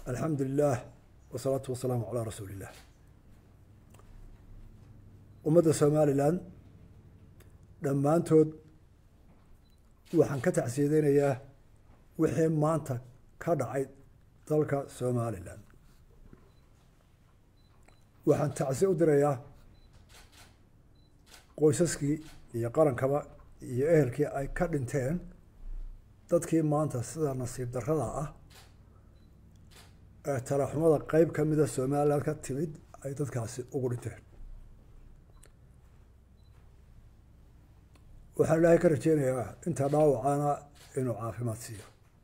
alxamdu lilah wasalaatu wasalaamu calaa rasuuli illah ummadda somalilan dhammaantood waxaan ka tacsiyadeynayaa wixii maanta ka dhacay dalka somalilan waxaan tacsi u dirayaa qoysaskii iyo qarankaba iyo ehelkii ay ka dhinteen dadkii maanta sida nasiib darrada ah ee talaxumada qeyb ka mida somalilan ka timid ay dadkaasi ugu dhinteen waxaan ilaahay ka rajeynayaa intaa dhaawacana inuu caafimaad siiyo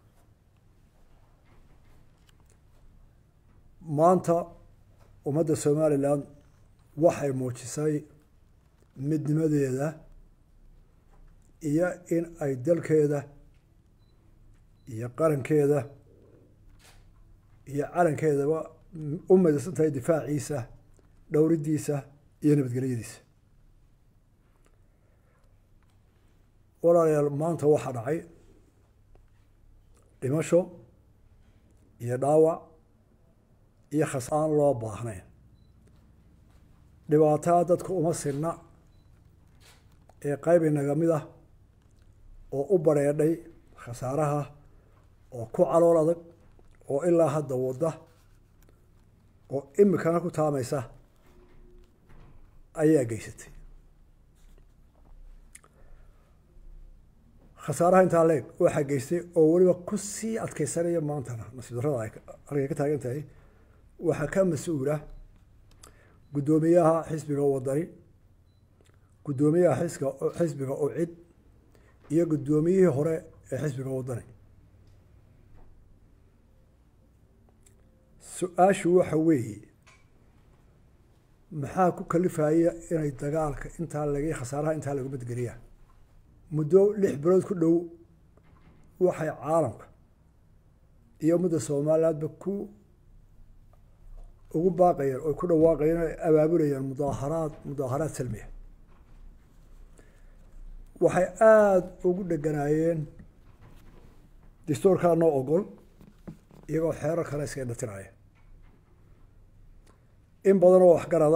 maanta ummadda somalilan waxay muujisay midnimadeeda iyo in ay dalkeeda iyo qarankeeda iyo calankeedaba u midaysan tahay difaaciisa dhowridiisa iyo nabadgelyadiisa walaalayaal maanta waxaa dhacay dhimasho iyo dhaawac iyo khas aan loo baahnayn dhibaataa dadka uma sinna ee qayb inaga mid ah oo u bareedhay khasaaraha oo ku calool adag oo ilaa hadda wadda oo imikana ku taamaysa ayaa geysatay khasaaraha intaa leeg waxaa geystay oo weliba ku sii adkeysanaya maantana nasiib darrada ay halkay ka taagan tahay waxaa ka mas-uula guddoomiyaha xisbiga wadani guddoomiyaha xiska xisbiga ucid iyo guddoomiyihii hore ee xisbiga wadani su-aashu waxa weeye maxaa ku kalifaya inay dagaalka intaa lag khasaaraha intaa lagu madgeliyaa muddo lix bilood ku dhow waxay caalamka iyo ummadda somalilandba ku ugu baaqayeen oy ku dhawaaqayeen o abaabulayeen mudaaharaad mudaaharaad salmiya waxay aada ugu dheganaayeen dastuurkaa noo ogol iyagoo xeerar kale iska indhatiraya in badan oo waxgarada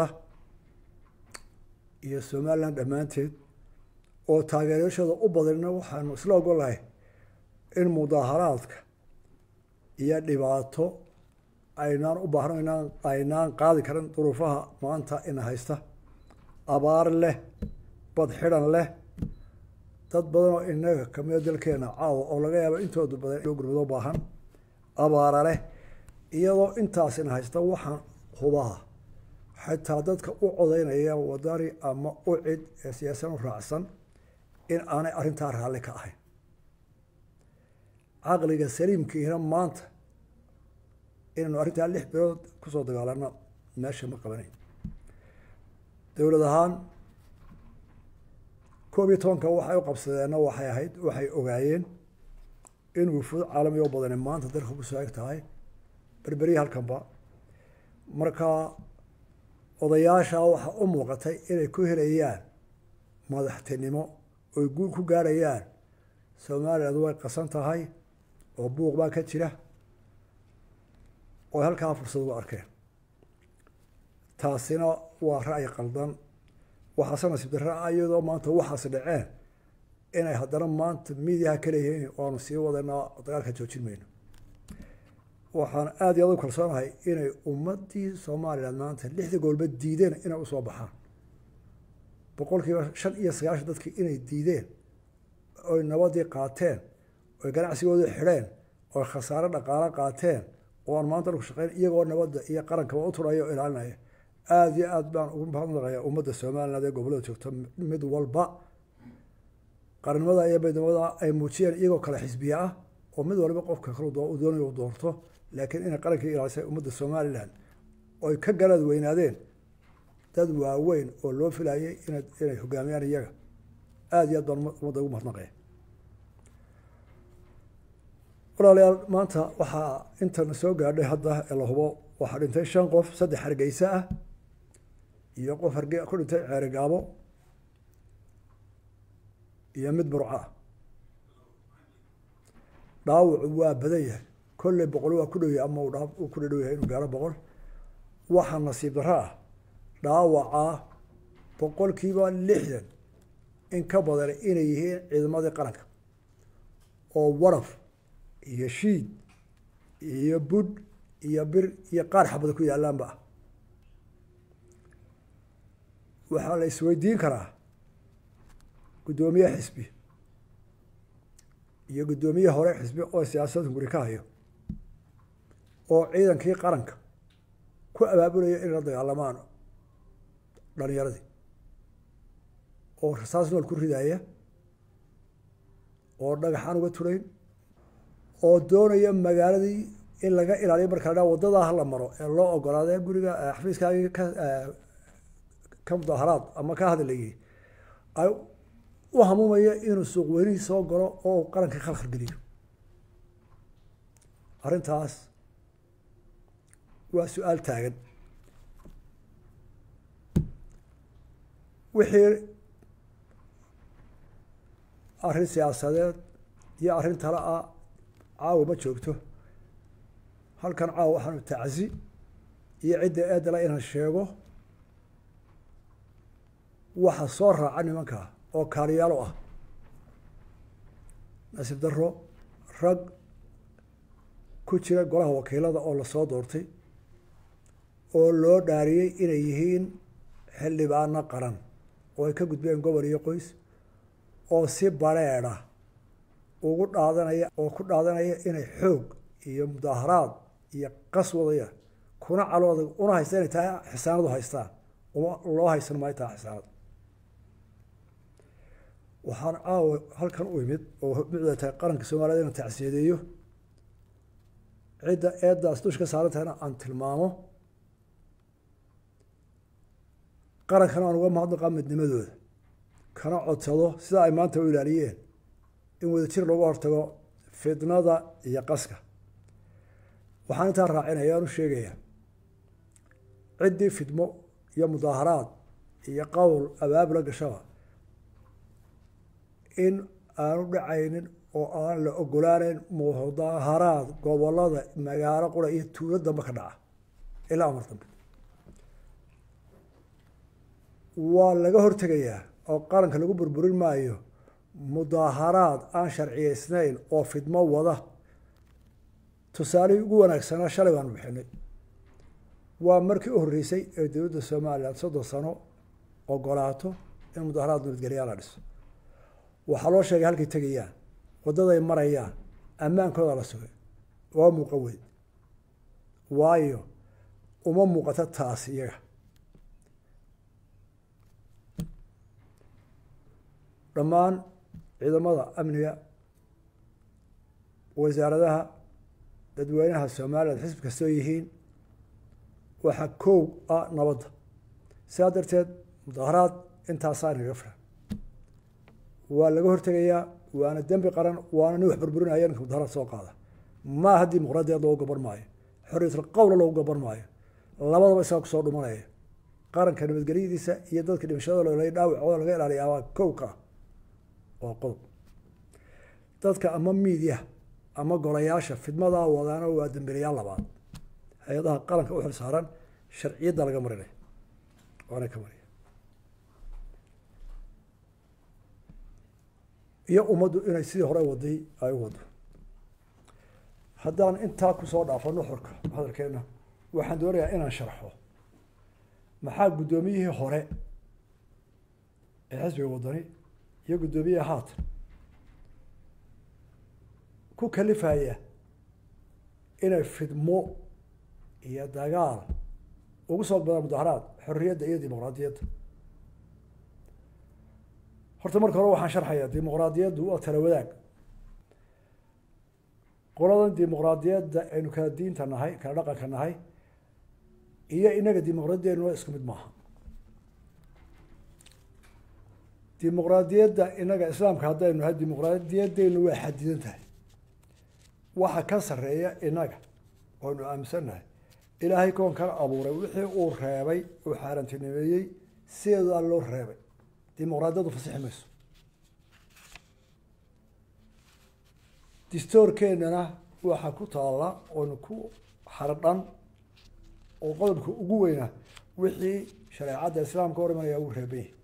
iyo somaliland dhammaanteed oo taageerashooda u badanna waxaanu isla ogolahay in mudaaharaadka iyo dhibaato aynaan u baahno inaan aynaan qaadi karin duruufaha maanta ina haysta abaar leh bad xidhan leh dad badan oo inaga kamida dalkeena caawa oo laga yaabo intooda badan loo gurmado baahan abaara leh iyadoo intaas ina haysta waxaan hubaha xitaa dadka u codeynaya wadani ama u cid ee siyaasan u raacsan in aanay arrintaa raalli ka ahayn caqliga saliimkiina maanta inaynu arrintaa lix bilood kusoo dagaalano meesha ma qabanayn dowlad ahaan koob iyo tobanka waxay u qabsadeenna waxay ahayd waxay ogaayeen in wufuud caalami oo badani maanta dalka kusoo eg tahay berberiya halkanba markaa odayaasha waxaa u muuqatay inay ku helayaan madaxtinimo oy guul ku gaarayaan somaliland way qasan tahay oo buuq baa ka jira oo halkaa fursad ugu arkeen taasina waa ra'yi qaldan waxaase nasiib darra iyadoo maanta waxaas dhaceen inay haddana maanta midiyaha ka leeyihiin waanu sii wadanaa dagaalka joojin mayno waxaan aada iyo aad u kalsoonahay inay ummaddii somaliland maanta lixda goolba diideen inay usoo baxaan boqol kiiba shan iyo sagaashan dadkii inay diideen oy nabadii qaateen oy ganacsigoodii xidheen oy khasaare dhaqaalo qaateen oo aan maanta dhulku shaqeyn iyagoo nabadda iyo qarankaba u turaya oo ilaalinaya aada iyo aad baan ugu mahadnaqayaa ummadda somaliland ee gobollada joogta mid walba qarannimada iyo midnimada ay muujiyeen iyagoo kale xisbiye ah oo mid waliba qofka kale doonay u doorto laakiin inay qarankii ilaalisay ummadda somaliland oy ka garaad weynaadeen dad waaweyn oo loo filayay ina inay hogaamiyaan iyaga aada iyo aad baan ummadda ugu mahadnaqaya walaalayaal maanta waxaa intana soo gaadhay hadda ee la hubo waxaa dhintay shan qof saddex hargeysa ah iyo qof harge ku dhintay ceerigaabo iyo mid burco ah dhaawacu waa badan yahay kolley boqol waa ku dhowyahay ama uu ku dhadhow yahay inuu gaaro boqol waxaa nasiib darro ah dhaawacaa boqolkiiba lixdan in ka badan inay yihiin ciidamadii qaranka oo waraf iyo shiid iyo budh iyo bir iyo qaar xabada ku yaalaanba ah waxaa la isweydiin karaa guddoomiye xisbi iyo guddoomiye hore xisbi oo siyaasadda guri ka hayo oo ciidankii qaranka ku abaabulaya inay la dagaalamaan dhalinyaradii oo rasaas nool ku ridaaya oo dhagaxaan uga turayn oo doonaya magaaladii in laga ilaaliyo marka la dhaa waddadaa hala maro ee loo ogolaadee guriga xafiiskaagii ka ka mudaaharaad ama ka hadlayay ay u hamuumaya inuu suuq weynihii soo galo oo qaranka khalkhal geliyo arrintaas waa su-aal taagan wixii arrin siyaasadeed iyo arrin tale ah caawa ma joogto halkan caawa waxaanu tacsi iyo cidda eedala inaan sheego waxa soo raaca nimanka oo kaaliyaalo ah nasiib darro rag ku jira golaha wakiilada oo lasoo doortay oo loo dhaariyey inay yihiin xildhibaano qaran oo ay ka gudbeen gobol iyo qoys oo si bareedha ugu dhaadanaya oo ku dhaadanaya inay xoog iyo mudaaharaad iyo qas wadayaan kuna calooda una haysta inay tahay xisaanadu haystaan uma loo haysan maayo tahay xisaanad waxaan caawa halkan u imid oo mucda tahay qaranka soomaaliyed inaan tacsiyadeeyo cidda eeddaas dusha ka saaran tahayna aan tilmaamo qarankana aan uga mahadnaqaa midnimadooda kana codsado sida ay maanta u ilaaliyeen in wadajir looga hortago fitnada iyo qaska waxaan intaa raacinaya aan u sheegayaa ciddii fidmo iyo mudaaharaad iyo qowl abaabula gashaba in aanu dhacaynin oo aan la ogolaaneyn mudaaharaad gobolada magaalo qura iyo tuulo dambe ka dhaca ilaa amar dambe waa laga hortegayaa oo qaranka lagu burburin maayo mudaaharaad aan sharciyeysnayn oo fidmo wada tusaalihii ugu wanaagsanaa shalay baanu bixinay waa markii u horreysay ee dowladda somalilan soddon sano ogolaato in mudaaharaad nabadgelyaa la dhiso waxaa loo sheegay halkay tegayaan waddaday marayaan ammaankooda la sugay waa muuqan weyn waayo uma muuqato taas iyaga dhammaan ciidamada amniga wasaaradaha dadweynaha somalilan xisb kastoo yihiin waxaa koow ah nabadda sidaa darteed mudaaharaad intaasaa inaga filan waa laga hortegayaa waana dembi qaran waana nin wax burburinaya ninka mudaharaad soo qaada maaha dimuqraadiyaed loogu gaban maayo xorriyatul qowla loogu gaban maayo labadaba isaga kusoo dhumanaya qaranka nabadgelyadiisa iyo dadka dhimashadooda dhaawacooda laga ilaaliya waa kowka waa qodob dadka ama miidiya ama golayaasha fidmadaa wadaana waa dembilayaal labaad hay-adaha qaranka u xil saaran sharciyadda laga marinaya waana ka mariya iyo ummaddu inay sidii hore waday ay u wado haddaan intaa kusoo dhaafo nuxurka hadalkeenna waxaan doonayaa inaan sharxo maxaa guddoomiyihii hore ee xisbiga wadani iyo guddoomiyaha haatan ku kalifaya inay fidmo iyo dagaal ugu soo badaan mudaharaad xorriyadda iyo dimuqraadiyadda horta marka hore waxaan sharxayaa dimuqraadiyaddu waa tala wadaag qoladan dimuqraadiyadda aynu kala diinta nahay kala dhaqanka nahay iyo inaga dimuqraadiyaddeenuna isku mid maaha dimuqraadiyadda inaga islaamka haddaynu nahay dimuqraadiyaddeenu waa xadidan tahay waxa ka sarreeya inaga oonu aaminsannahay ilaahay koonkan abuuray wixii uu reebay uu xaarantinimeeyey sideedaa loo reebay dimuqraadiyaddu fasixi mayso distoorkeennana waxaa ku taalla oona ku xardhan oo qodobka ugu weynaa wixii shareecadda islaamka hor imanaya uu reeban yahay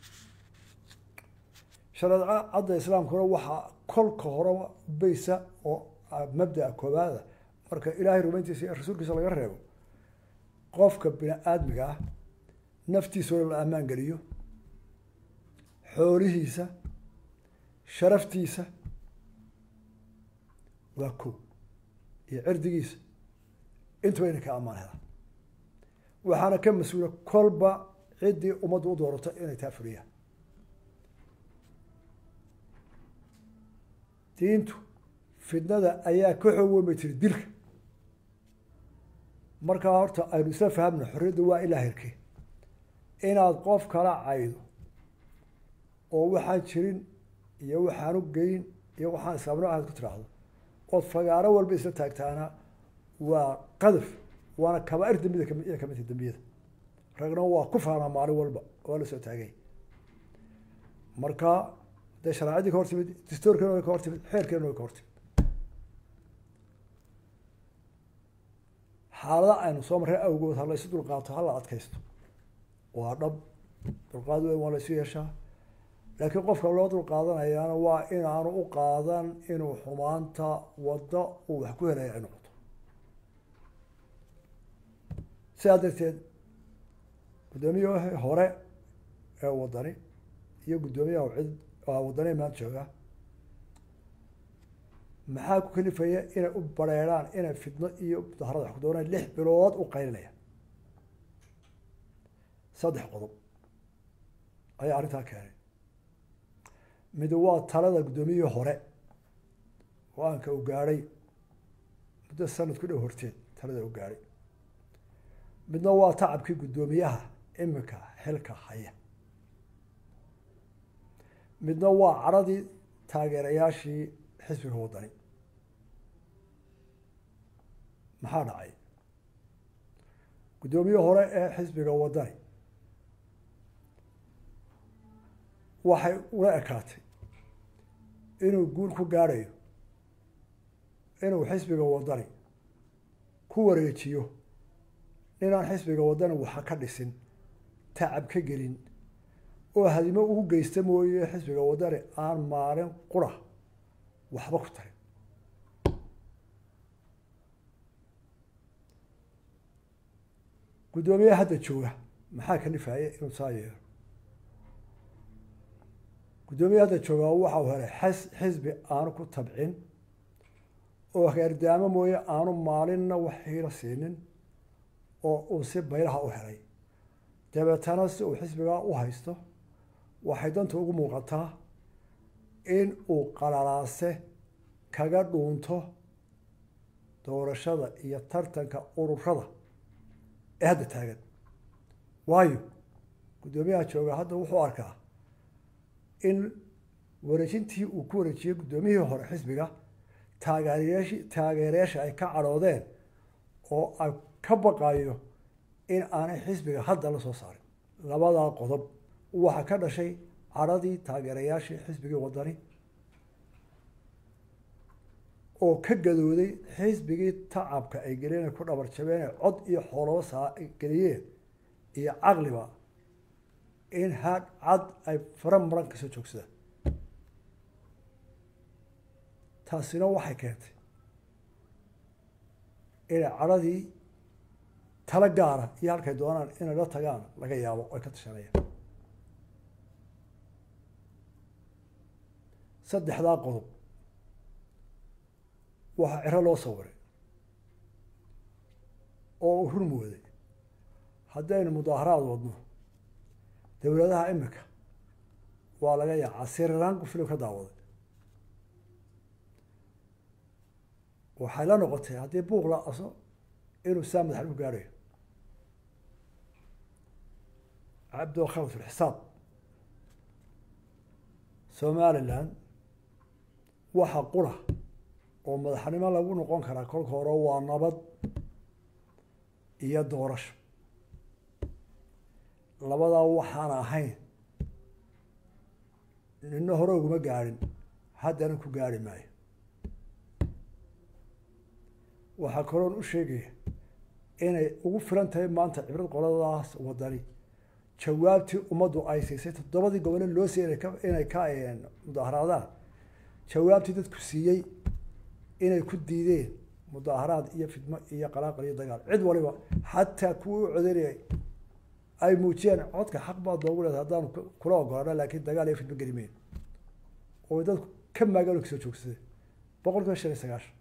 shareecadda islaamkuna waxaa kolka horeba baysa oo mabdaa koobaada marka ilaahay rumayntiisa iyo rasuulkiisa laga reebo qofka bini aadmiga ah naftiisao la ammaan geliyo xoolihiisa sharaftiisa waa ko iyo cirdigiisa intuba inay ka ammaan helaan waxaana ka mas-uula kolba ciddii ummaddu u doorato inay taa fuliyaan diintu fidnada ayaa ka xoog weyn bay tiri dilka markaa horta aynu isla fahamno xorriyadda waa ilaa hirkee inaad qof kala caydo oo waxaan jirin iyo waxaan u geyn iyo waxaan islaamno ahayd ku tiraahdo ood fagaaro walba isla taagtaana waa qadaf waana kabaair dambida kamiya kamidta dambiyada ragna waa ku faanaa maalin walba waa la soo taagay marka dee shareecadii ka hor timid distoorkeena way ka hor timid xeerkeena way ka hor timid xaalada aynu soo marray awgood ha la isu dulqaato ha la adkaysto waa dhab dulqaad weyn waa la isu yeeshaa laakiin qofka loo dulqaadanayaana waa inaanu u qaadan inuu xumaanta waddo uu wax ku helaya ay noqoto sidaa darteed guddoomiyaha hore ee wadani iyo guddoomiyaha cid wadani maanta jooga maxaa ku kalifaya inay u bareeraan inay fidno iyo mudaharada wax ku doonaan lix bilood u qaylinaya saddex qodob ayaa arrintaa keenay mid waa talada guddoomiyihii hore go-aanka u gaadhay muddo sanad ku dhow horteed talada u gaadhay midna waa tacabkii guddoomiyaha imika xilka haya midna waa cadradii taageerayaashii xisbiga wadani maxaa dhacay guddoomiye hore ee xisbiga wadani waxay ula ekaatay inuu guul ku gaadhayo inuu xisbiga wadani ku wareejiyo ninaan xisbiga wadani waxa ka dhisin tacab ka gelin oo hadimo ugu geysta mooye xisbiga wadani aan maalin qura waxba ku tarin guddoomiyaha hadda jooga maxaa kalifaya inuu saa yeelo guddoomiyaha hadda joogaa waxau helay xas xisbi aanu ku tabcin oo heerdaamo mooye aanu maalinna wax hiilo siinin oo uu si baylaha u helay dabeetana si uu xisbigaa u haysto waxay danta ugu muuqataa in uu qalalaase kaga dhuunto doorashada iyo tartanka ururada ee hadda taagan waayo guddoomiyaha jooga hadda wuxuu arkaa in wareejintii uu ku wareejiyey guddoomiyihii hore xisbiga taageerayashi taageerayaasha ay ka cadhoodeen oo ay ka baqayo in aanay xisbiga hadda la soo saarin labadaa qodob waxaa ka dhashay cadhadii taageerayaashii xisbigii wadani oo ka gadooday xisbigii tacabka ay geliyeen ku dhabar jabeen cod iyo xoolaba saa geliyeen iyo caqliba in had cad ay fara maran kasoo joogsadaan taasina waxay keentay inay cadhadii tala gaara iyo halkay doonaan inay la tagaan laga yaabo ay ka tashanayaan saddexdaa qodob waxaa ciro loo sawiray oo uu run mooday haddaynu mudaaharaad wadno dowladaha imika waa laga yaacaa sirilanku filim ka daawaday waxay la noqotay haddii buuq la aso inuu saa madax u gaadhayo cabdo khalad fi lxisaab somaliland waxa qura oo madaxnimo lagu noqon karaa kolka hore waa nabad iyo doorasho labadaa waxaan ahayn nina hore uguma gaadhin haddana ku gaadhi maayo waxaa kaloon u sheegaya inay ugu filan tahay maanta cibrad qoladaas wadani jawaabtii ummaddu ay siisay toddobadii gobole loo siiyay inay ka mudaharaadaan jawaabtii dadku siiyey inay ku diideen mudaharaad iyo fidmo iyo qalaaqal iyo dagaal cid waliba xataa kuwii u codeynayay ay muujiyeen codka xaq baad noogu leedahay haddaanu kula ogolaano laakiin dagaal iyo fidmo geli meyn oo dadku ka maagaalo kasoo joogsadeen boqol kiiba shan iyo sagaashan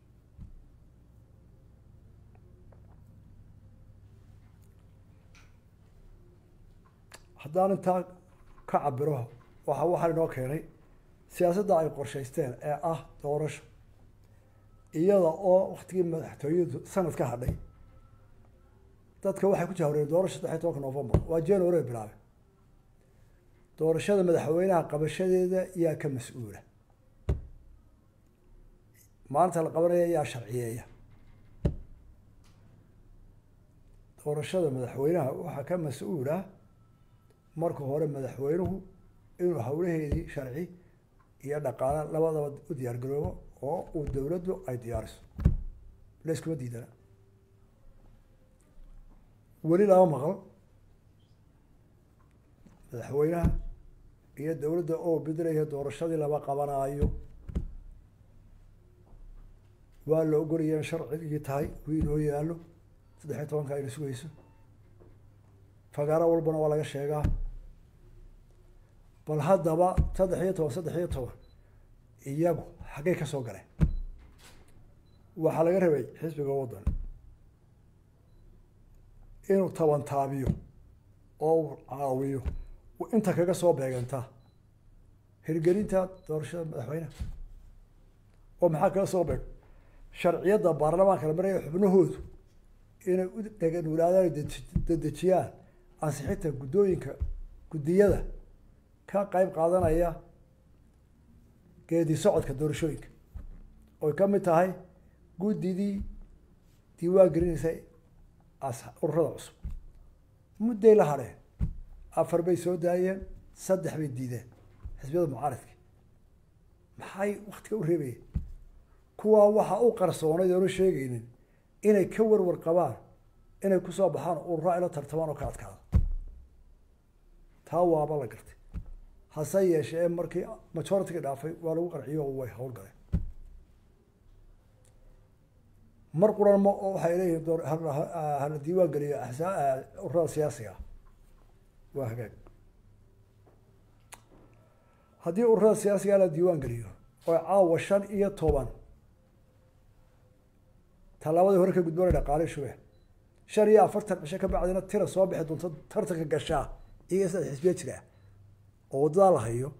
haddaan intaa ka cabiro waxa waxaa inoo keenay siyaasadda ay qorshaysteen ee ah doorasho iyada oo waktigii madaxtooyadu sanad ka hadhay dadka waxay ku jahwareen doorasho saddex iyo tobanka novembar waa january bilaabe doorashada madaxweynaha qabashadeeda yaa ka mas-uula maalinta la qabanaya yaa sharciyeeya doorashada madaxweynaha waxaa ka mas-uula marka hore madaxweynuhu inuu howlaheedii sharci iyo dhaqaale labadaba u diyaar garoobo oo uu dowladdu ay diyaariso layskuma diidana weli lama maqal madaxweynaha iyo dowladda oo bedelaya doorashadii lama qabanaayo waa la ogolaya in sharcigii tahay wii inoo yaallo saddex iyo tobanka ayna sugayso fagaaro walbana waa laga sheegaa bal haddaba saddex iyo toban saddex iyo toban iyagu xaggay ka soo galeen waxaa laga rabay xisbiga waddan inuu tabantaabiyo oo uu caawiyo inta kaga soo beegantaa hirgelinta doorashada madaxweyneha oo maxaa kaga soo beeg sharciyadda baarlamaanka la maraya xubnahoodu inay u dheganuulaadaan dedejiyaan ansixinta guddooyinka guddiyada ka qeyb qaadanaya geedi socodka doorashooyinka oy ka mid tahay guddidii diiwaan gelinaysay ururada cusub mudday la hadheen afar bay soo daayeen saddex bay diideen xisbiyada mucaaradka maxay waktiga u reebayeen kuwaa waxaa u qarsoonayd oona sheegaynin inay ka warwar qabaan inay kusoo baxaan urura ayla tartamaan oo ka adkaada taa waaba la gartay hase yeeshee markii majoritiga dhaafay waa lagu qanciyo oo way hawl galeen mar quran ma waxay leeyihiin door hala diiwaan geliyo ururada siyaasiga waa hagaag haddii ururada siyaasiga la diiwaan geliyo oo caawa shan iyo toban tallaabadii hore ka gudboona dhaqaale shubeen shan iyo afartan cisho ka bacdina tira soo bixi doonto tartanka gashaa iyaga saddex xisbiya jira oo waddadaa la hayo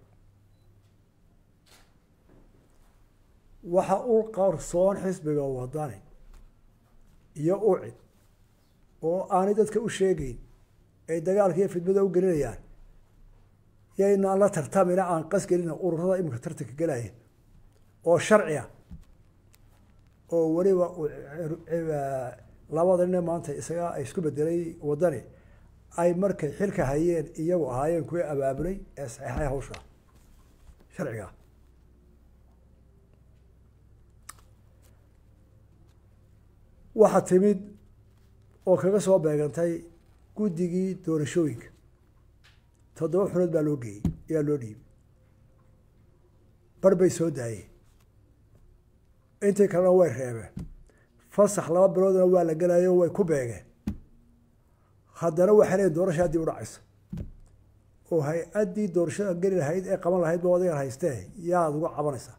waxa u qarsoon xisbiga wadani iyo ucid oo aanay dadka u sheegeyn ay dagaalka iyo fidmada u gelinayaan yaynaan la tartamina aan qas gelina ururada iminka tartanka gelaya oo sharciga oo weliba labada nine maanta isaga ay isku bedelay wadani ay markay xilka hayeen iyagu ahaayeen kuwii abaabulay ee saxeixay hawsha sharciga waxaa timid oo kaga soo beegantay guddigii doorashooyinka toddoba xunood baa loo geeyey ayaa loo dhiibay bar bay soo daayeen intii kalena way reebeen fasax laba biloodna waa la gelayo way ku beegeen haddana waxay leeyiin doorashaa dib u dhacaysa oo hay-addii doorashada geli lahayd ee qaban lahayd ba adigan haystee yaad uga cabanaysaa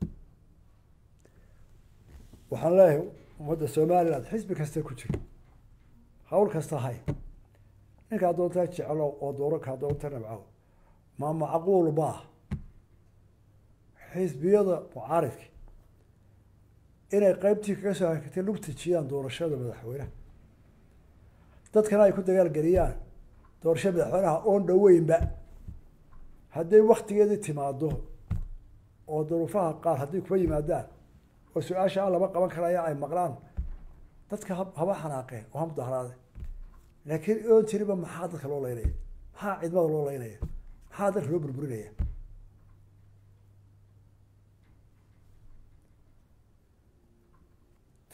waxaan leeyahay ummadda somaliland xisbi kasta ku jiro hawl kasta hay ninkaa doontaa jeclow oo dooro kaa doonta nabcow ma macquul baa xisbiyada mucaaridka inay qeybtii kaga soo hakatay lug tijiyaan doorashada madaxweynaha dadkana ay ku dagaalgeliyaan doorashada madaxweynaha oon dhoweynba hadday waktigeedii timaado oo duruufaha qaar hadday kuma yimaadaan oo su-aasha a lama qaban karaya ay maqlaan dadka haba xanaaqeen oo ha mudaharaade laakiin oon jiriba maxaa dadka loo leynaya maxaa cidmada loo leynaya maxaa dadka loo burburinaya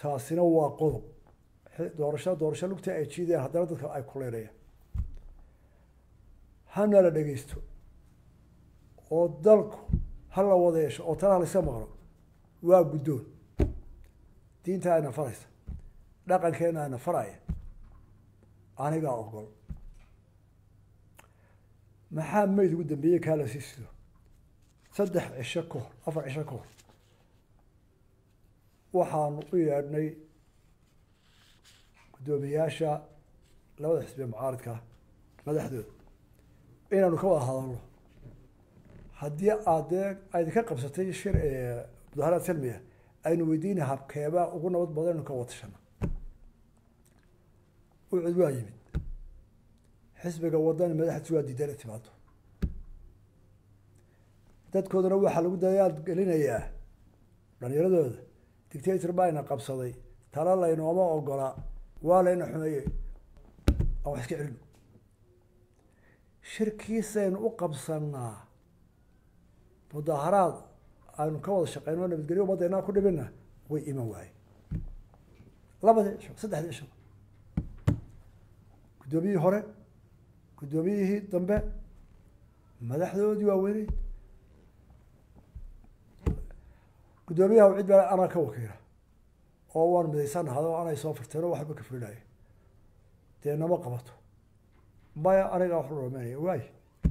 taasina waa qodob doorasho doorasho lugta ay jiideen haddana dadka ay kuleynayaan hana la dhegeysto oo dalku ha la wada yeesho oo talaha layska maqlo waa guddoon diinta ayna faraysa dhaqankeena ayna faraya anigaa ogol maxaa mayd ugu dambeeyey kaa la sii sido saddex cisho ka hor afar cisho ka hor waxaanu u yeedhnay guddoomiyaasha labada xisbiye mucaaridka madaxdooda inaanu ka wada hadalno haddii aad dee aydinka qabsatay shir mudaharaad salmiya aynu weydiina habkeebaa ugu nabad badan inu ka watashana ucud waa yimid xisbiga wadani madaxdiisu waa diidan timaado dadkoodana waxaa lagu dadaal gelinayaa dhalinyaradooda dictator baayna qabsaday tala laynooma ogola waa layna xumeeyey aan wax iska celino shirkiisaynu u qabsanaa mudaharaad aynu ka wada shaqeyno nabadgelyo umaddeena ku dhibina way iman waaye labadii cisho saddexdii cisho guddoomiyihii hore guddoomiyihii dambe madaxdoodii waaweyney guddoomiyaha cid baa anaa ka wakiila oo waan midaysanahay oo anay soo furteen oo waxba ka fulinaya dee nama qabato maya anigaa wax loomeynaya waay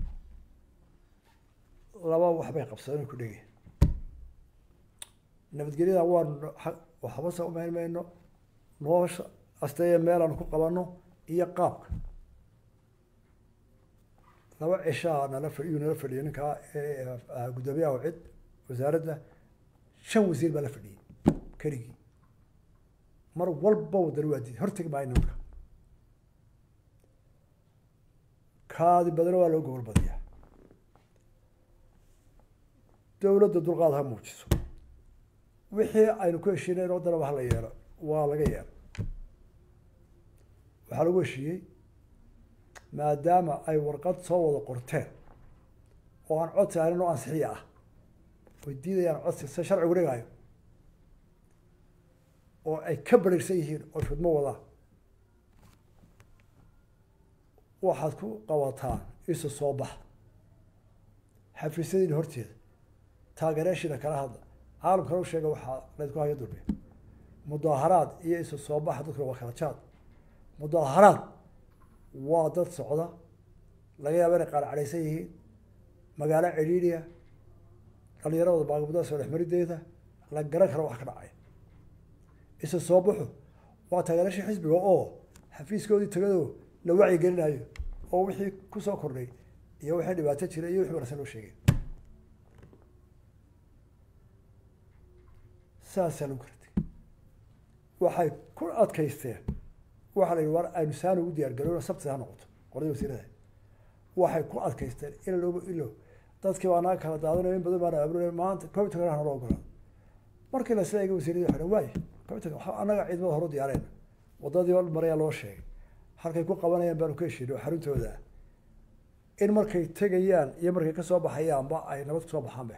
laba waxbay qabsadeen ku dhegay nabadgelyada waanu waxbase umeyn mayno noosha asteeye meelaan ku qabano iyo qaabka laba cishaa nala fadhiyu nala fadhiyo ninkaa guddoomiyaha cid wasaaradda shan wasiir baa la fadhiyey keligii mar walba wadani waa diiday hortegi maayo nimanka kaadi badana waa loo gobol badiyaa dowladda dulqaad ha muujiso wixii aynu ku heshiinayn oo danaba hala yeelo waa laga yeelo waxaa lagu heshiiyey maadaama ay warqad soo wada qorteen oo aan codsi ahayn oo ansixiya ah oy diidayaan codsi se sharcigu dhigaayo oo ay ka bariirsan yihiin oo fidmo wadaan waxaad ku qabataan isu soo bax xafiisyadiina horteeda taageerayaashiina kala hadla caalamkana u sheega waxaa laydku hayo dulmiya mudaaharaad iyo isu soo baxa dadkuna waa kala jaad mudaaharaad waa dad socda laga yaaba inay qaar cadhaysan yihiin magaalo cidhiidhiya dhalinyaradooda baagamudaa soo dhexmarideeda la garan karo wax ka dhacay isu soo baxu waa taageerashii xisbiga oo xafiiskoodii tagado la wacyi gelinayo oo wixii kusoo kordhay iyo wixii dhibaato jira iyo wixii wanaagsan loo sheegay saasaa lagu kartay waxay ku adkaysteen waxaa la yidhi war aynu saan ugu diyaar garowna sabti ha noqoto qoladii wasiirada waxay ku adkaysteen ila looba ilo dadkii baa naga kala daadanayo in badan baana abrur maanta computerka hana loo ogolaa markii la sida wasiiradii waxay waay computerka annaga ciidamada hore diyaareen wadadii marayaa loo sheegay halkay ku qabanayaan baanu ka heshiinay oo xaruntooda in markay tegayaan iyo markay kasoo baxayaanba ay nabad kusoo baxaanbe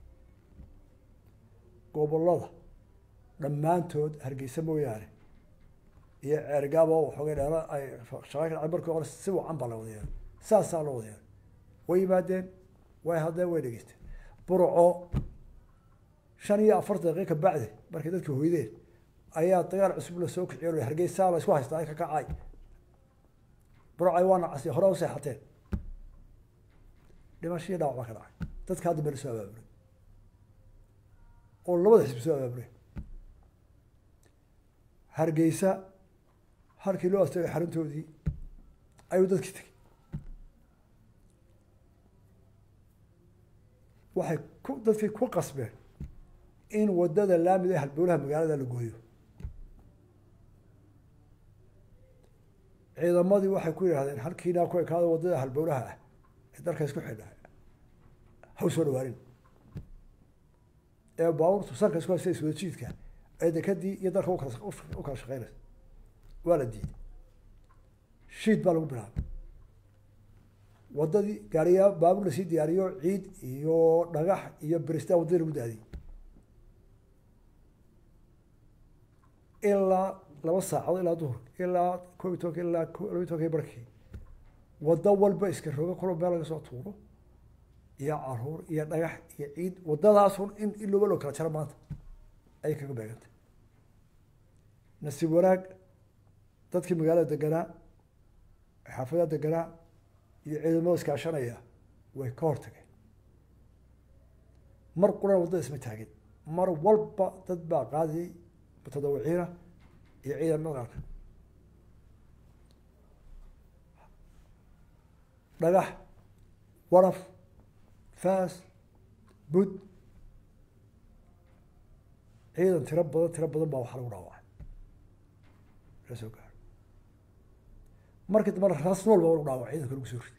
gobolada dhammaantood hargeysa mooyaane iyo ceergaaba waxoogay dheera ay shaqa ka dhacay markii hore si wacan baa la wada yeelay saasaa loo wada yeelay way yimaadeen way hadleen way dhegeysteen burco shan iyo afartan daqiiq ka bacdi markay dadka hoydeen ayaa dagaal cusub la soo kiciyo hargeysaa la isku haystaa ay ka kacay burcay waana casi hore u seexateen dhimashadii dhaawac baa ka dhacay dadka hadda baa la soo abaaburay oo labada xisbi soo abaaburay hargeysa halkii loo astagay xaruntoodii ayuu dadkii tegey waxay ku dadkii ku qasbeen in wadada laamida halbowlaha magaalada la gooyo ciidamadii waxay ku yidhahdeen halkiinaa ku ekaado wadada halbowlaha ah ee dalka isku xidha haw soo dhawaanin ee baabuurtu sanka isku haysta iswada jiidka ee dekadii iyo dalka ukala u kala shaqeynaysa waa la diiday shiid baa lagu bilaabay wadadii gaariyaa baabuur lasii diyaariyo ciid iyo dhagax iyo beristaa waddadii lagu daadiyey ilaa laba saacadood ilaa duhurka ilaa koob iyo tobanka ilaa laba iyo tobanka barkii waddo walba iska roga kolo meel laga soo tuuro iyo caruur iyo dhagax iyo ciid waddadaasun in ilooba loo kala jaro maanta ayay kaga beegantay nasiib wanaag dadkii magaalada deganaa xaafadaha deganaa iyo ciidamada iskaashanaya way ka hortageen mar qurana waddada isma taagin mar walba dad baa qaadiyey mutadawiciina iyo ciidamada qaarka dhagax waraf faas bud ciidan tiro badan tiro badan baa waxaa lagu dhaawacay la soo gaaro markii dambe raas nool baa lagu dhaawacay ciidanka lagu soo riday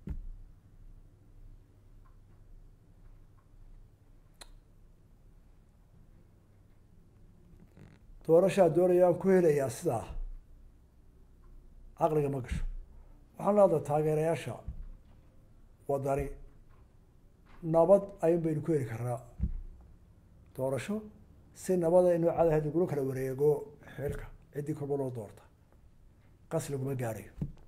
doorashaa doonaya aan ku helayaa sidaa caqliga ma gasho waxaan leedahay taageerayaasha wadani nabad ayun baynu ku heli karnaa doorasho si nabada inuu cadaheed lagula kala wareego xilka ciddii korba loo doorta qas laguma gaarayo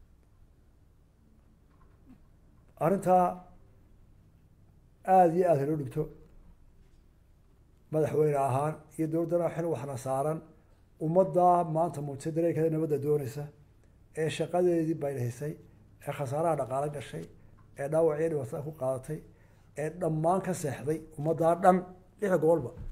arrintaa aada iyo aada haloo dhigto madaxweyne ahaan iyo dowladdana xil waxna saaran ummaddaa maanta muujisa dareenkeeda nabadda doonaysa ee shaqadeedii baylahisay ee khasaaraha dhaqaalo gashay ee dhaawacyo dhibaatada ku qaadatay ee dhammaan ka seexday ummaddaa dhan lixda gobolba